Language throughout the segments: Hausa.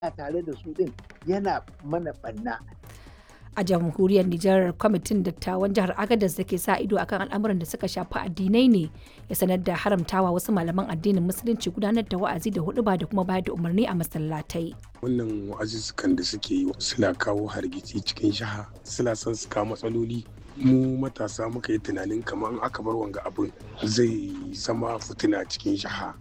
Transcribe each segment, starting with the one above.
tare da su din yana mana banna a jamhuriyar Nijar kwamitin dattawan jihar Agadez da ke sa ido akan al'amuran da suka shafi addinai ne ya sanar da haramtawa wasu malaman addinin musulunci gudanar da wa'azi da huduba da kuma bayar da umarni a masallatai. Wannan wa'azuzzukan da suke yi suna kawo hargitsi cikin jiha suna son su kawo matsaloli mu matasa muka yi tunanin kamar aka bar wanga abin zai zama fitina cikin jiha.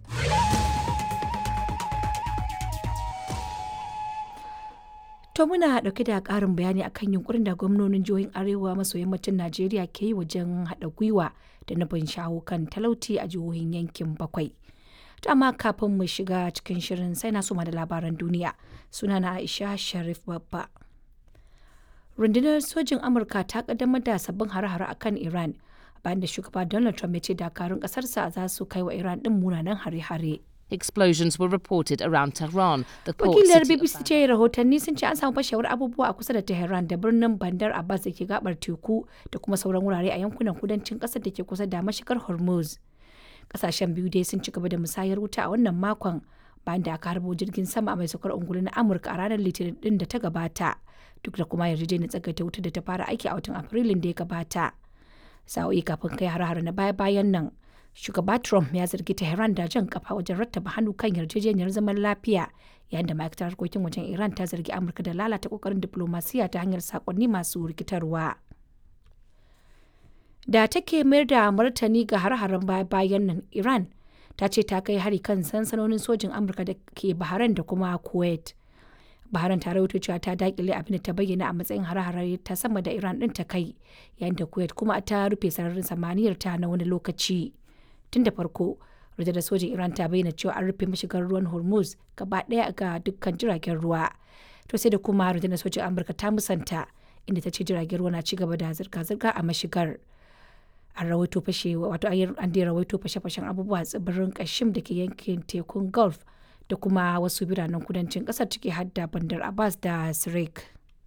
To muna ɗauke da ƙarin bayani akan yunkurin da gwamnonin jihohin Arewa maso yammacin Najeriya ke yi wajen haɗa gwiwa da nufin shawo kan talauci a jihohin yankin bakwai. To amma kafin mu shiga cikin shirin sai na soma da labaran duniya. Suna na Aisha Sharif Babba. Rundunar sojin Amurka ta kaddamar da sabbin hare-hare akan Iran bayan da shugaba Donald Trump ya ce dakarun ƙasarsa za su kai wa Iran ɗin munanan hare-hare. Explosions were reported around Tehran, the port Wakilar city of BBC ce rahotanni sun ce an samu fashewar abubuwa a kusa da Tehran da birnin Bandar Abbas da ke gabar teku da kuma sauran wurare a yankunan kudancin kasar da ke kusa da mashigar Hormuz. Kasashen biyu dai sun ci gaba da musayar wuta a wannan makon bayan da aka harbo jirgin sama mai saukar ungulu na Amurka a ranar Litinin din da ta gabata. Duk da kuma yarjejeniyar tsagaita wuta da ta fara aiki a watan Afrilun da ya gabata. Sa'o'i kafin kai har-har na baya-bayan nan. shugaba Trump ya zargi Tehran da jan kafa wajen rattaba hannu kan yarjejeniyar zaman lafiya yayin da ma'aikatar harkokin wajen Iran ta zargi Amurka da lalata kokarin diplomasiya ta hanyar sakonni masu rikitarwa. Da take mayar da martani ga har-haren bayan nan Iran ta ce ta kai hari kan sansanonin sojin Amurka da ke Bahrain da kuma Kuwait. Bahrain ta rawaito cewa ta dakile abin da ta bayyana a matsayin har-hare ta sama da Iran din ta kai yayin da Kuwait kuma ta rufe sararin samaniyar ta na wani lokaci. tun da farko rundunar sojin iran ta bayyana cewa an rufe mashigar ruwan hormuz gaba daya ga dukkan jiragen ruwa to sai da kuma rundunar sojin amurka ta musanta inda ta ce jiragen ruwa na ci gaba da zirga-zirga a mashigar an rawaito fashe wato an da rawaito fashe-fashen abubuwa tsibirin kashim da ke yankin tekun gulf da kuma wasu biranen kudancin kasar ciki hadda bandar abbas da sirik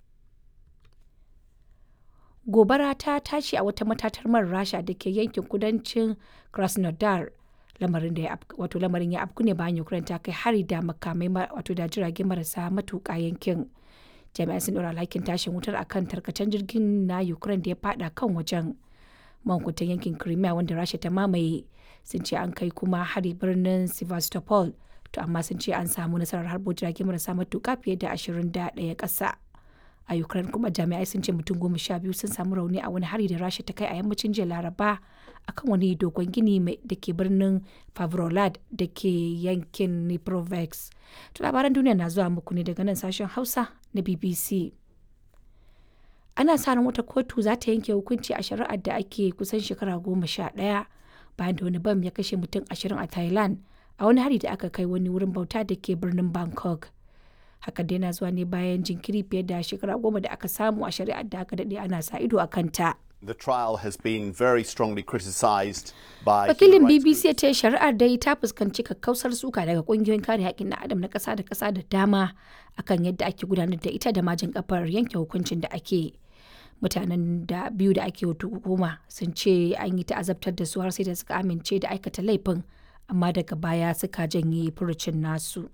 gobara ta tashi a wata matatar man rasha da ke yankin kudancin krasnodar lamarin da ya wato lamarin ya afku ne bayan ukraine ta kai hari da makamai wato da jirage marasa matuƙa yankin jami'an sun ɗora alhakin tashin wutar akan tarkacen jirgin na ukraine da ya fada kan wajen mankutan yankin crimea wanda rasha ta mamaye sun ce an kai kuma hari birnin sevastopol to amma sun ce an samu nasarar harbo jirage marasa matuƙa fiye da ashirin da ɗaya ƙasa a ukraine kuma jami'ai sun ce mutum goma sha biyu sun samu rauni a wani hari da rasha ta kai a yammacin jiya laraba akan wani dogon gini da ke birnin favrolad da ke yankin niprovex to labaran duniya na zuwa muku ne daga nan sashen hausa na bbc ana sa ran wata kotu za ta yanke hukunci a shari'ar da ake kusan shekara goma sha ɗaya bayan da wani bam ya kashe mutum ashirin a thailand a wani hari da aka kai wani wurin bauta da ke birnin bangkok hakan dai na zuwa ne bayan jinkiri fiye da shekara goma da aka samu a shari'ar da aka daɗe ana sa ido a kanta. The trial has been very strongly criticised by Wakilin BBC ya ce shari'ar dai ta fuskanci kakkausar suka daga kungiyoyin kare haƙƙin na adam na ƙasa da ƙasa da dama akan yadda ake gudanar da ita da majin kafar yanke hukuncin da ake. Mutanen da biyu da ake hukuma sun ce an yi ta'azabtar da su har sai da suka amince da aikata laifin amma daga baya suka janye furucin nasu.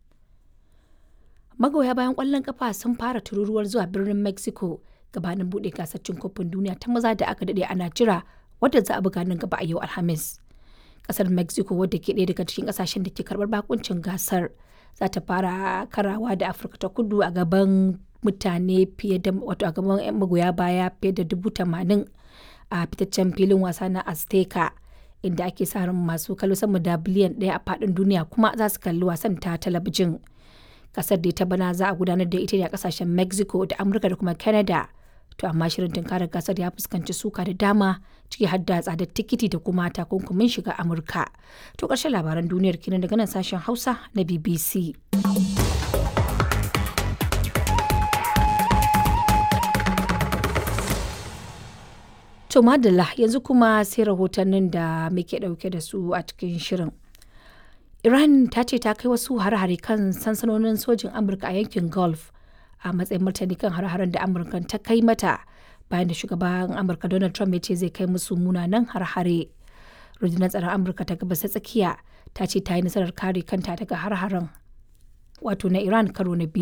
magoya bayan kwallon kafa sun fara tururuwar zuwa birnin mexico gabanin bude gasar cin kofin duniya ta maza da aka dade ana jira wadda za a buga nan gaba a yau alhamis kasar mexico wadda ke ɗaya daga cikin kasashen da ke karbar bakuncin gasar za ta fara karawa da afirka ta kudu a gaban mutane fiye da wato a gaban yan magoya baya fiye da dubu tamanin a fitaccen filin wasa na azteca inda ake sa ran masu kallo sama da biliyan ɗaya a faɗin duniya kuma za su kalli wasan ta talabijin kasar da ta bana za a gudanar da ita ne a kasashen mexico da amurka da kuma canada to amma shirin tunkarar gasar ya fuskanci suka da dama ciki har da tsadar tikiti da kuma takunkumin shiga amurka to ƙarshen labaran duniyar kenan daga nan sashen hausa na bbc to madalla yanzu kuma sai rahotannin da muke ɗauke da su a cikin shirin Iran ta ce ta kai wasu hare-hare kan sansanonin sojin Amurka a yankin Gulf a matsayin martani kan hare-haren da Amurka ta kai mata bayan da shugaban Amurka Donald Trump ya ce zai kai musu munanan hare-hare. Rundunar tsaron Amurka ta gabas ta tsakiya ta ce ta yi nasarar kare kanta daga hare-haren wato na Iran karo na biyu.